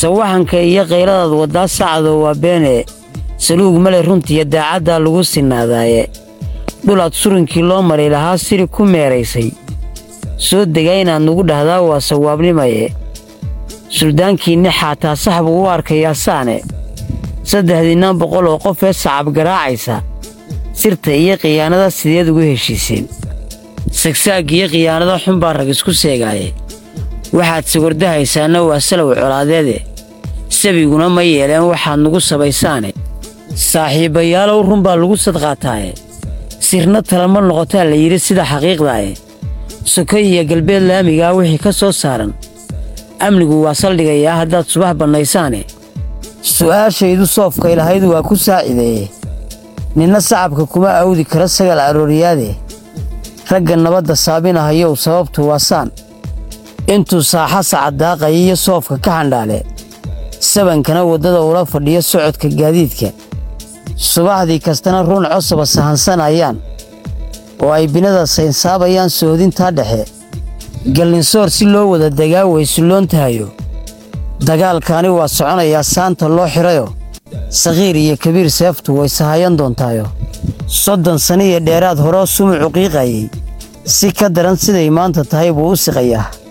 sawaxanka iyo kayladaad waddaa sacadoo waa beene saluug male runtiiyo daacaddaa lagu sinaadaaye dhulaad surinkii loo maray lahaa siri ku meeraysay soo degaa inaad nugu dhahdaa waa sawaabnimaye suldaankiinni xaataa sax buu u arkayaa saane saddexdiinnan boqol oo qof ee sacab garaacaysa sirta iyo khiyaanada sideed ugu heshiiseen sagsaag iyo khiyaanada xun baa rag isku seegaaye waxaad sawardahaysaanna waa salow colaadeede sabiguna ma yeeleen waxaad nugu sabaysaane saaxiibbayaalow run baa lagu sadqaataaye sirna talama noqotaa la yidhi sida xaqiiqdaaye soko iyo galbeed laamigaa wixii ka soo saaran amnigu waa saldhigayaa haddaad subax bannaysaane su'aashaydu soofkay lahayd waa ku saacideeye ninna sacabka kuma awdi karo sagal arooriyaade ragga nabadda saabinahayow sababtu waa saan intuu saaxa sacaddaaqaya iyo soofka ka xandhaale sabankana waddada ula fadhiyo socodka gaadiidka subaxdii kastana ruun cosaba sahansanayaan oo ay binada saynsaabayaan soodintaa dhexe gallinsoor si loo wada degaa way sulloon tahayo dagaalkaani waa soconayaa saanta loo xidhayo sakhiir iyo kabiir seeftu way sahayan doontaayo soddon sano iyo dheeraad horoo sumucu qiiqayay si ka daran siday maanta tahay buu u siqayaa